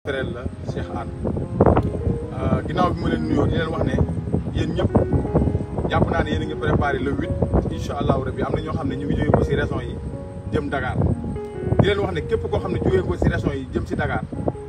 frère la Cheikh Anne ginnaaw bi ma leen nuyoo di leen wax ne yéen ñëpp jàpp naa ne yéen a ngi préparé le huit incha allahu rabi am na ñoo xam ne ñu ngi jógee ko si régions yi jëm Dakar di leen wax ne képp koo xam ne jógee ko si régions yi jëm si Dakar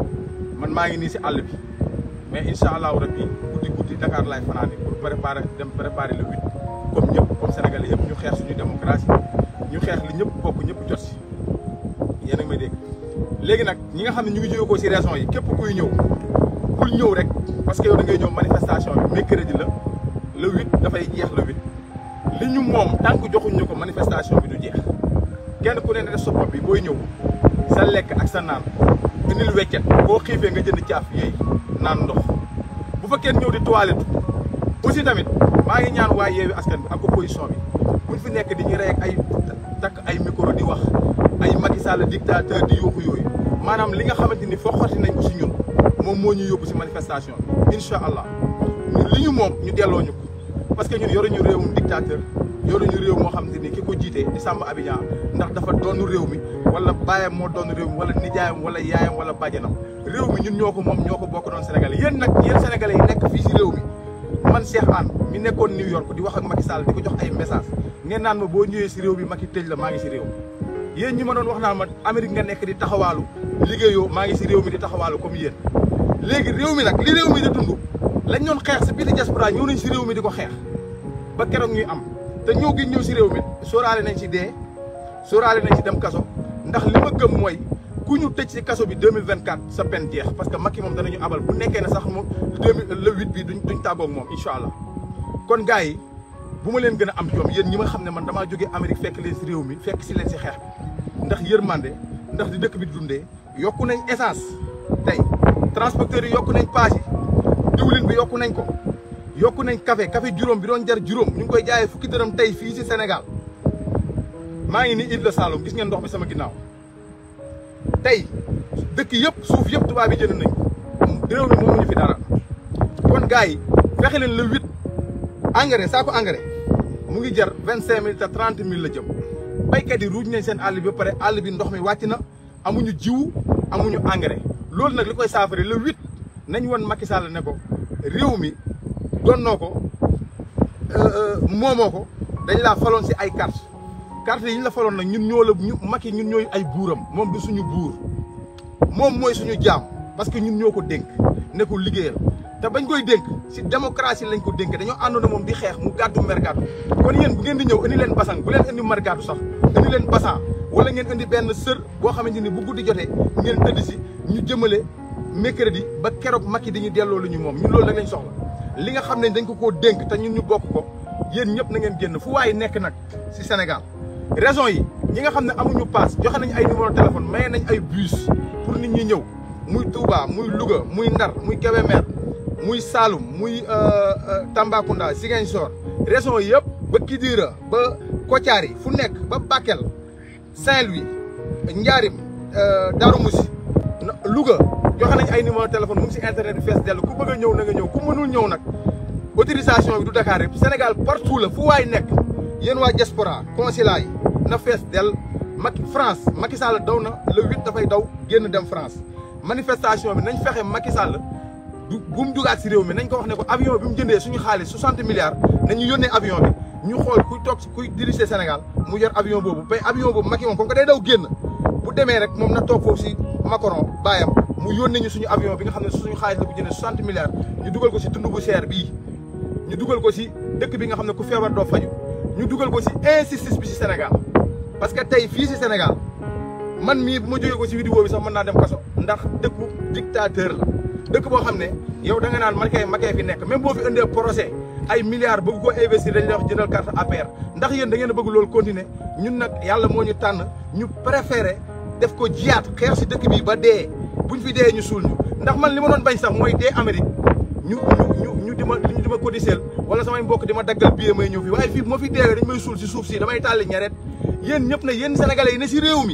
man maa ngi nii si àll bi mais incha allahu rabi guddi guddi Dakar laay fanaan pour préparer dem préparer le huit comme ñëpp comme Sénégalais yëpp ñu xeex suñu démocratie ñu xeex li ñëpp bokk ñëpp jot si yéen a ngi may dégg. léegi nag ñi nga xam ne ñu ngi jóge ko si régions yi képp kuy ñëw bul ñëw rek parce que yow da ngay ñëw manifestation bi mercredi la le huit dafay jeex le huit li ñu moom tant que joxuñ ñu ko manifestation bi du jeex kenn ku ne def sa bopp bi booy ñëw sa lekk ak sa naan indil weccet boo xiifee nga jënd caaf yooyu naan ndox bu fa kenn ñëw di toilette aussi tamit maa ngi ñaan waa yeewi askan bi ak opposition bi buñ fi nekk di ñu rey ak ay takk ay micro di wax ay Macky Sall dictateur di yuuxu yooyu maanaam li nga xamante ni foo xotti nañ ko si ñun moom moo ñu yóbbu si manifestation bi incha allah li ñu moom ñu delloo ñu ko parce que ñun yoruñu réewum dictateur yoruñu réew moo xamante ni ki ko jiite di Samba Abidjan ndax dafa doonu réew mi wala baayam moo doon réew mi wala nijaayam wala yaayam wala bàjjanam réew mi ñun ñoo ko moom ñoo ko bokk doon Sénégalais yéen nag yéen Sénégalais yi nekk fii si réew mi man Cheikh Anne mi nekkoon New York di wax ak Macky Sall di ko jox ay message ngeen naan ma boo ñëwee si réew mi Macky tëj la maa ngi si réew mi yéen ñi ma doon wax naan ma Amérique nga nekk di taxawaalu liggéeyoo maa ngi si réew mi di taxawaalu comme yéen léegi réew mi nag li réew mi di dund lañ doon xeex si biir diaspora ñëw nañ si réew mi di ko xeex ba keroog ñuy am te ñëw gi ñëw si réew mi sóoraale nañ si dee sóoraale nañ si dem kaso ndax li ma gëm mooy ku ñu tëj si kaso bi 2024 sa peine jeex parce que Macky moom danañu abal bu nekkee ne sax moom le huit bi duñ duñ tàggoog moom incha allah kon gars yi bu ma leen gën a am jom yéen ñi ma xam ne man damaa jógee Amérique fekk leen si réew mi fekk si leen si xeex bi ndax yërmande ndax di dëkk bi dundee yokku nañ essence tey transporteurs yi yokku nañ paas yi diwlin bi yokku nañ ko yokku nañ café café juróom bi doon jar juróom ñu ngi koy jaayee fukki dërëm tey fii si Sénégal maa ngi ni Île de Saloum gis ngeen ndox bi sama ginnaaw tey dëkk yëpp suuf yëpp tubaab yi jënd nañ ko réew mi moomuñu fi dara kon gars yi fexe leen le huit engrais saako engrais mu ngi jar vingt cinq mille te trente mille la jëm baykat yi ruuj nañ seen àll bi ba pare àll bi ndox mi wàcc na amuñu jiwu amuñu engrais loolu nag li koy saafara le huit nañ woon Macky Sall ne ko réew mi donnoo ko moomoo ko dañ laa faloon si ay carte carte yi ñu la faloon nag ñun ñoo la ñu Macky ñun ñooy ay buuram moom du suñu buur moom mooy suñu jaam parce que ñun ñoo ko dénk ne ko liggéeyal te bañ koy dénk si démocratie lañ ko dénk dañoo àndoon moom di xeex mu gàddu mer gàddu kon yéen bu ngeen di ñëw indi leen basang bu leen indi mer gàddu sax indi leen basan wala ngeen indi benn sër boo xamante ni bu guddi jotee ngeen tëdd si ñu jëmale mercredi ba keroog Macky dañuy delloo lu ñu moom ñun loolu rek lañ soxla li nga xam ne dañ ko koo dénk te ñun ñu bokk ko yéen ñëpp na ngeen génn fu waaye nekk nag si Sénégal raison yi ñi nga xam ne amuñu paas joxe nañ ay numéro téléphone maye nañ ay bus pour nit ñi ñëw muy Touba muy Louga muy Ndar muy Kébémer muy Saloum muy Tambacounda Ziguinchor raison yëpp ba Kidira ba Kotiari fu nekk ba Bakel Saint-Louis Ndiarim Darou Moussi Louga joxe nañ ay numéro téléphone mu ngi si internet bi fees dell ku bëgg a ñëw na nga ñëw ku mënul ñëw nag autorisation bi du Dakar rek Sénégal partout la fu waay nekk yéen waa diaspora consulat yi na fees dell Macky France Macky Sall daw na le huit dafay daw génn dem France manifestation bi nañ fexe Macky Sall du bu mu jugaat si réew mi nañ ko wax ne ko avion bi mu jëndee suñu xaalis 60 milliards nañu yónnee avion bi ñu xool kuy toog kuy diriger Sénégal mu yor avion boobu bay avion boobu Macky moom comme que day daw génn bu demee rek moom na toog foofu si Macron baayam mu yónnee ñu suñu avion bi nga xam ne suñu xaalis la bu jëndee 60 milliards ñu dugal ko si tund bu cher bii ñu dugal ko si dëkk bi nga xam ne ku feebar doo faju ñu dugal ko si injustice bi si Sénégal parce que tey fii si Sénégal man mii bu ma jógee ko si vidéo bi sax mën naa dem kaso ndax dëkku dictateur la dëkk boo xam ne yow da nga naan man kay makee fi nekk même boo fi indee procès ay milliards bëgg ko investir dañ lay wax jëndal carte APR ndax yéen da ngeen a bëgg loolu continuer ñun nag yàlla moo ñu tànn ñu préféré def ko jiyaat xeex si dëkk bi ba dee buñ fi dee ñu suul ñu ndax man li ma doon bañ sax mooy dee Amérique ñu ñu ñu di ma ñu di ma codicel wala samay mbokk di ma daggal billet may ñëw fii waaye fii bu ma fi deewee dañ may suul si suuf si damay tàlli ñaret yéen ñëpp na yéen sénégalais yi ne si réew mi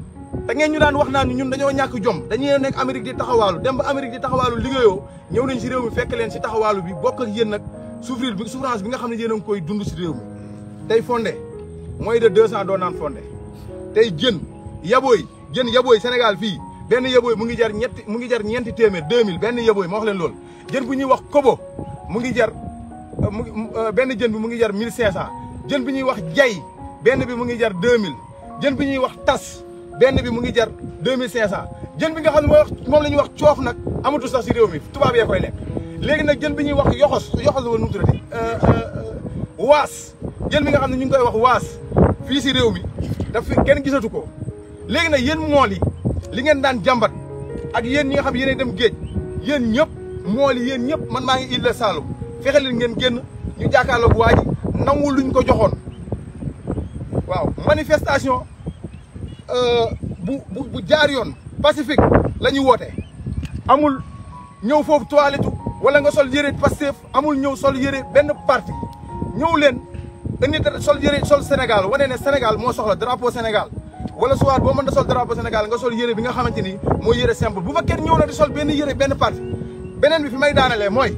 da ngeen ñu daan wax naan ñun dañoo ñàkk jom dañuy nekk Amérique di taxawaalu dem ba Amérique di taxawaalu liggéeyoo ñëw nañ si réew mi fekk leen si taxawaalu bi bokk ak yéen nag souffrir bi souffrance bi nga xam ne yéen a ngi koy dund si réew mi tey fondé mooy de deux cent doo naan fondé tey jën yabooy jën yabooy Sénégal fii benn yëbooy mu ngi jar ñetti mu ngi jar ñeenti téeméer 2000 benn yëbooy ma wax leen loolu jën bu ñuy wax kobo mu ngi jar mu benn jën bi mu ngi jar 1500 jën bi ñuy wax jay benn bi mu ngi jar 2000 jën bi ñuy wax tas benn bi mu ngi jar 2500 jën bi nga xam ne mooy wax moom la ñuy wax coof nag amatu sax si réew mi tubaab yee koy lekk léegi nag jën bi ñuy wax yoxos yoxos la woon nu mu tuddati waas jën bi nga xam ne ñu ngi koy wax waas fii si réew mi daf fi kenn gisatu ko léegi nag yéen mool yi li ngeen daan jàmbat ak yéen ñi nga xam yéen dem géej yéen ñëpp mool yi yéen ñëpp man maa ngi Île de Saloum fexe leen ngeen génn ñu jàkkaarloog waa ji nangu luñ ko joxoon waaw manifestation bu bu bu jaar yoon pacifique la ñuy woote amul ñëw foofu toilette wala nga sol yëre Pastef amul ñëw sol yëre benn parti ñëw leen indi sol yëre sol Sénégal wane ne Sénégal moo soxla drapeau Sénégal wala soit boo mën da sol drapeau Sénégal nga sol yëre bi nga xamante ni mooy yëre simple bu fa kenn ñëw na di sol benn yëre benn parti beneen bi fi may daanalee mooy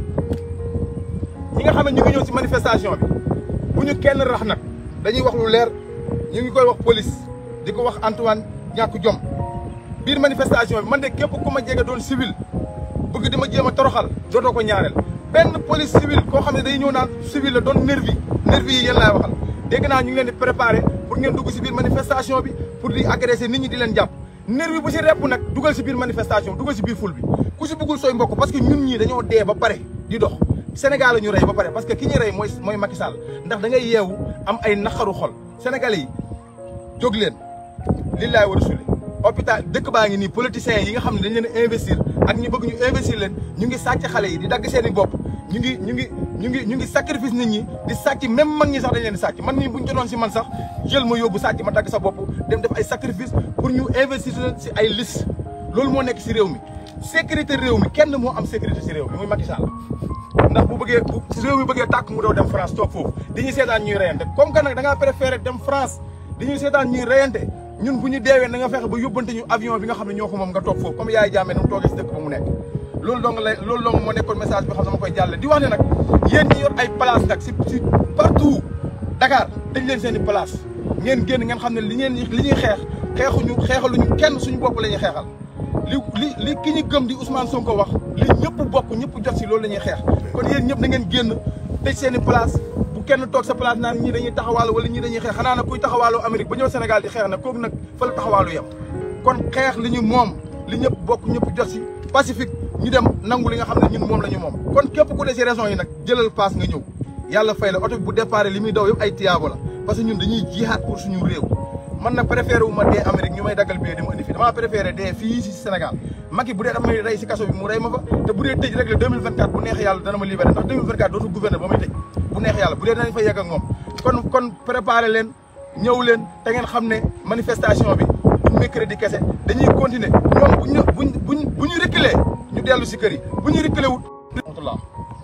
ñi nga xam ne ñu ngi ñëw si manifestation bi bu ñu kenn rax nag dañuy wax lu leer ñu ngi koy wax police di ko wax Antoine ñàkk jom biir manifestation bi man de képp ku ma jege doon civil bëgg di ma jéem a toroxal dootoo ko ñaareel benn police civil koo xam ne day ñëw naan civil la doon nervi nervi yi yéen laay waxal dégg naa ñu ngi leen di préparé pour ngeen dugg si biir manifestation bi pour di agresser nit ñi di leen jàpp nervi bu si repp nag dugal si biir manifestation dugal si biir ful bi ku si bëggul sooy mbokk parce que ñun ñii dañoo dee ba pare di dox Sénégal la ñu rey ba pare parce que ki ñu rey mooy mooy Macky Sall ndax da ngay yeewu am ay naqaru xol sénégalais yi jóg leen lillaay wa rasuli hôpital dëkk baa ngi nii politiciens yi nga xam ne dañ leen investir ak ñu bëgg ñu investir leen ñu ngi sàcc xale yi di dagg seen i bopp ñu ngi ñu ngi ñu ngi ñu ngi sacrifice nit ñi di sàcc même mag ñi sax dañ leen di sàcc man nii buñ jotoon si man sax jël ma yóbbu sàcc ma dagg sa bopp dem def ay sacrifice pour ñu investir leen si ay liste loolu moo nekk si réew mi sécurité réew mi kenn moo am sécurité si réew mi muy Macky Sall ndax bu bëggee bu réew mi bëggee tàkk mu daw dem France toog foofu di ñuy seetaan ñuy reyante comme que nag da ngaa préféré dem France di ñuy seetaan ñuy reyante ñun bu ñu deewee na nga fexe ba yóbbante ñu avion bi nga xam ne ñoo ko moom nga toog foofu comme yaay jàmmee nu mu toogee si dëkk ba mu nekk loolu dong la loolu dong moo nekkoon message bi xam ne ma koy jàlle di wax ne nag yéen ñi yor ay place nag si si partout Dakar dañ leen seen i place ngeen génn ngeen xam ne li ngeen li ñuy xeex xeexuñu xeexaluñu kenn suñu bopp la ñuy xeexal li li li ki ñu gëm di Ousmane Sonko wax li ñëpp bokk ñëpp jot si loolu la ñuy xeex kon yéen ñëpp na ngeen génn tëj seen i place bu kenn toog sa place naan ñii dañuy taxawaalu wala ñii dañuy xeex xanaa nag kuy taxawaalu Amérique ba ñëw Sénégal di xeex nag kooku nag fa la taxawaalu yem kon xeex li ñu moom li ñëpp bokk ñëpp jot si pacifique ñu dem nangu li nga xam ne ñun moom la ñu moom kon képp ku dee si raison yi nag jëlal paas nga ñëw yàlla fay la oto bi bu départ li muy daw yëpp ay tiyaabo la parce que ñun dañuy jihaat pour suñu réew man nag préféré wu ma dee Amérique ñu may daggal bee di ma indi fii damaa préféré dee fii si Sénégal Macky bu dee dafa may rey si kaso bi mu rey ma fa te bu dee tëj rek le 2024 bu neex yàlla dana ma libéré ndax 2024 dootu gouverneur ba may tëj bu neex yàlla bu dee danañ fa yegg ak moom kon kon préparé leen ñëw leen te ngeen xam ne manifestation bi du mercredi kese dañuy continuer ñoom buñ buñ buñ bu ñu reculer ñu dellu si kër yi bu ñu reculer wut